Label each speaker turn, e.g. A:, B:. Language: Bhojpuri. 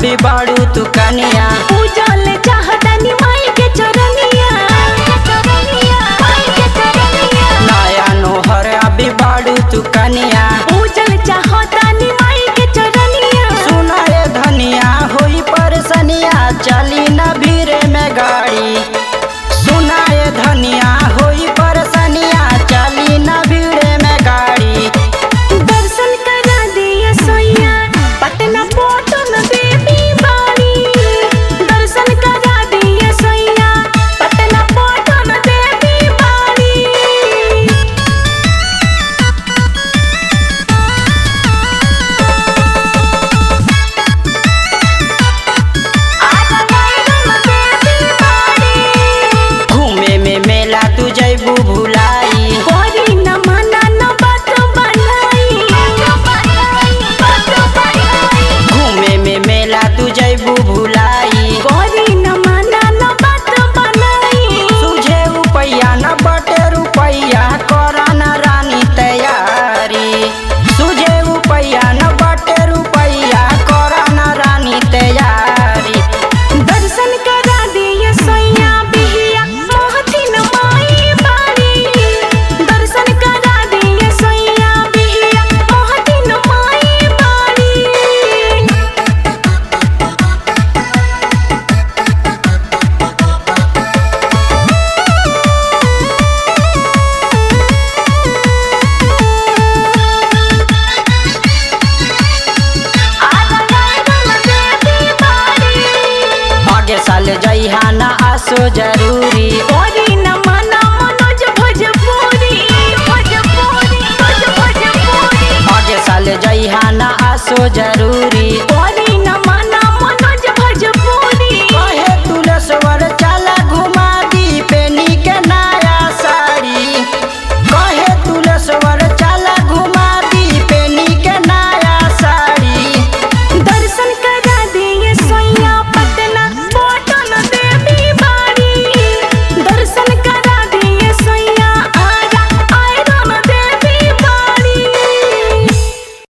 A: अभी बाड़ू तू कनिया
B: पूजल चाहतानी माई के चरनिया माई के चरनिया
A: नया नोहर अभी बाड़ू तू कनिया
B: पूजल चाहतानी माई के चरनिया
A: सुना रे धनिया होई परसनिया चली न भीरे में गाड़ी सुना रे धनिया होई परसनिया चली न भीड़े में गाड़ी
B: दर्शन करा दिए सोइया पटना पोटन देवी बाड़ी दर्शन करा दिए सोइया पटना पोटन देवी बाड़ी
A: घूमे में मेला तू जैबू भुलाई
B: कोरी न मना न बात बनाई
A: घूमे में मेला तू जैबू भुलाई
B: कोरी न मना न बात बनाई
A: तुझे रुपैया न बटे रुपैया कर न रानी तैयारी तुझे रुपैया न बटे रुपैया कर न रानी तैयारी
B: दर्शन करा दिए सोइया बिहिया मोहथिन माई बाड़ी दर्शन करा दिए सोइया बिहिया मोहथिन माई बाड़ी
A: आगे साल जइहा न आसो जरूरी
B: कोरी न मना मनोज भोजपुरी भोजपुरी भोजपुरी
A: आगे साल जइहा न आसो जरूरी
B: कोरी